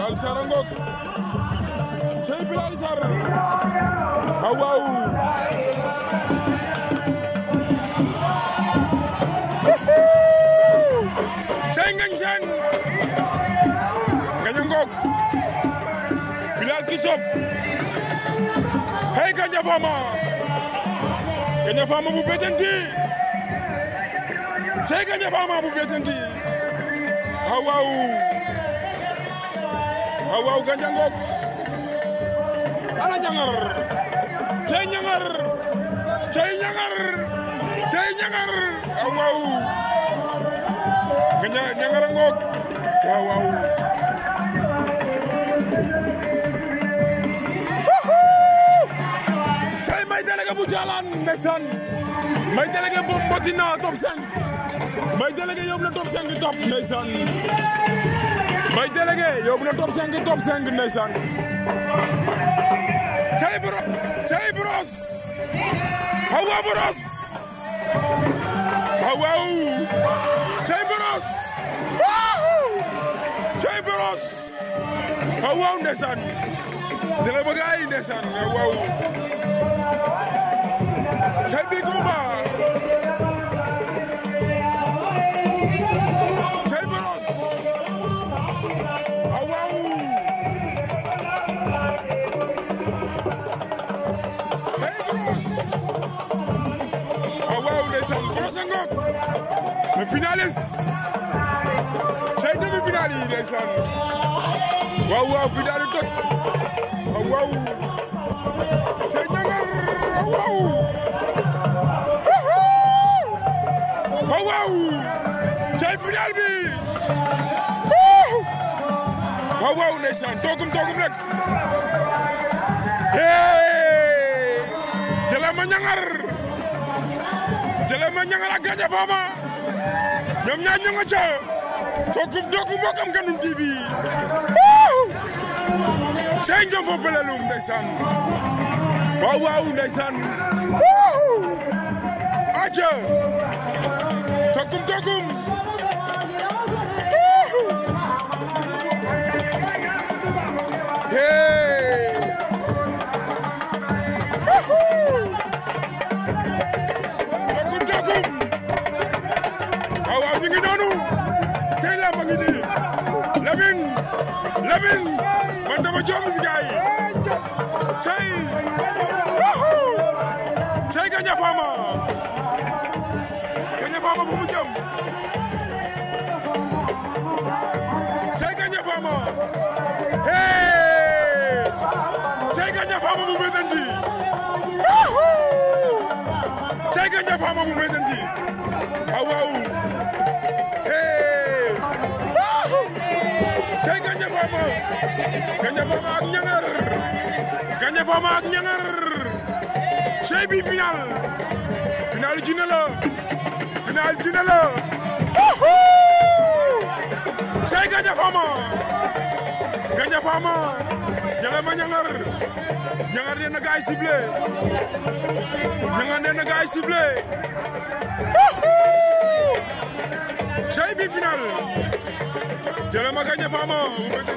Bilal Sarr a ngoog cey Bilal Sarr waaw waaw cey ngañ seen ngañ a ngoog Bilal Kisof hey Gandia Fama Gandia Fama bu betenti cey Gandia Fama bu betenti waaw waaw waaw waaw Gandia ngoog ana ñangar cey ñangar cey ñangar cey ñangar waaw waaw Gandia ñangar a ngoog waaw waaw cey may délégué bu jalan ndeysaan may délégué bu mbotina top 5 may délégué yóbbu na top 5 top ndeysaan may délégué yóbbu na top 5 top 5 ndeysaan cey bro cey bros hawa bros hawa cey bros cey bros hawa ndeysaan jële ba gaay ndeysaan hawa cey bi combat cey bros hawa cey bros hawa ndeysaan bros a ngoog le finaliste cey demi finale yi ndeysaan waaw waaw finale tot waaw waaw cey ñangar waaw waaw waaw cey final bi waaw waaw ndeysaan toogum toogum rek hey jëlee ma ñangar jëlee ma ñangar ak Gandia Fama ñoom ñaar ñoo nga ca toogum toogum bokkam Gandoum TV cey njom fo pelelum ndeysaan waaw waaw ndeysaan aja tokum tokum hey tokum tokum waaw waaw ñu ngi noonu cey la ma ngi nii Lamine Lamine man dama joom si gaay cey cey Gandia Fama Gandia Fama fu mu jëm cey Gandia Fama hey cey Gandia Fama bu metanti cey Gandia Fama bu metanti waaw waaw hey cey Gandia Fama Gandia Fama ak ñangar Gandia Fama ak ñangar cey bi final final jina la final jina la cey Gandia Fama Gandia Fama jale ma ñangar ñangar nee na gaay ciblé ñangar nee na gaay ciblé cey bi final jale ma Gandia Fama